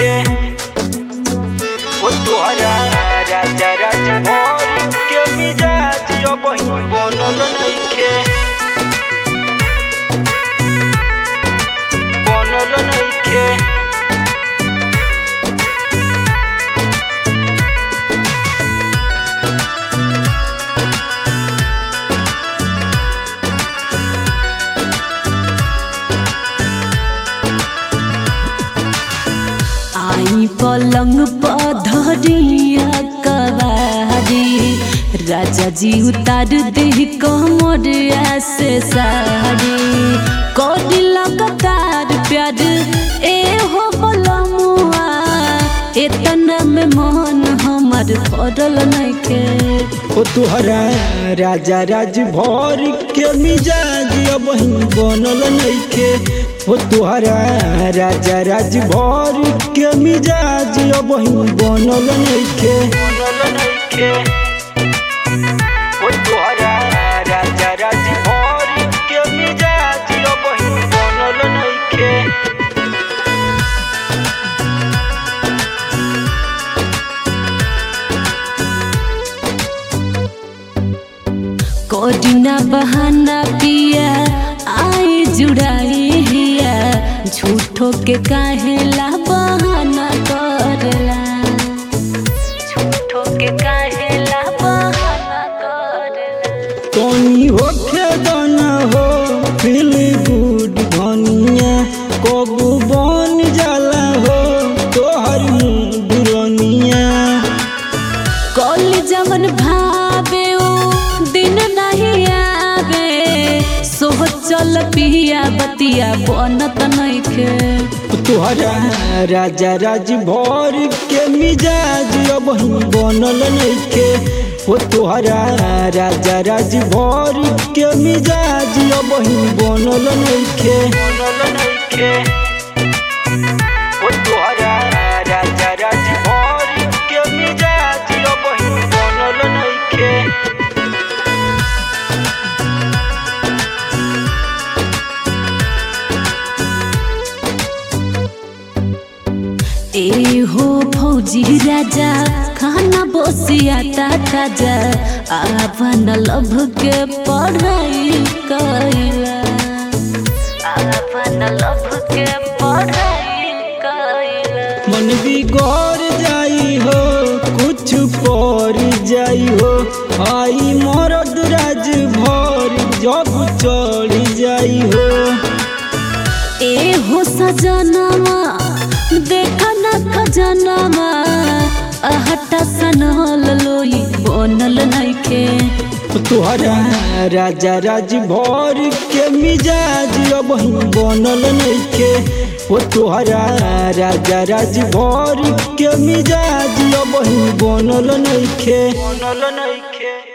नइखे ओ तोहरा राजा राजा भर के मिजाज अब बनल नइखे बनल नइखे आई पलंग पधरिया कवारी राजा जी उतार दे कमरिया से सारी कोडी लगातार प्यार ए हो बलमुआ एतना में मन हमर पड़ल नइखे ओ तुहरा राजा राज भर के मिजाज अब बनल नइखे ओ तुहरा राजा राज भर के मिजाज अब बनल नइखे बनल नइखे ओ तुहरा राजा राज भर के मिजाज अब बनल नइखे कोडिना बहाना पिया आई जुड़ाई हिया झूठो के काहेला बहाना करला झूठो के काहेला बहाना करला तनी होखे दाना हो फील गुड धनिया कबू बन जाला हो तोहर दुरनिया कल जवन भावे ओ दिन नहीं आवे सोह चल पिया बतिया बनत नइखे तोहरा राजा राज भर के मिजाज अब बनल नइखे ओ तोहरा राजा राज भर के मिजाज अब बनल नइखे बनल नइखे ओ तोहरा राजा राज भर के मिजाज अब बनल नइखे ए हो फौजी राजा खाना बसिया ताजा आपन लभ के पढ़ाई कैला आपन लभ के पढ़ाई कैला मन बिगड़ जाई हो कुछ पर जाई हो आई मरद राज भर जब चढ़ जाई हो ए हो सजनमा देखा न खजनमा अहटा सनल लोई बनल नइखे तोहरा राजा राज भर के मिजाज अब बनल नइखे ओ तोहरा राजा राज भर के मिजाज अब बनल नइखे बनल नइखे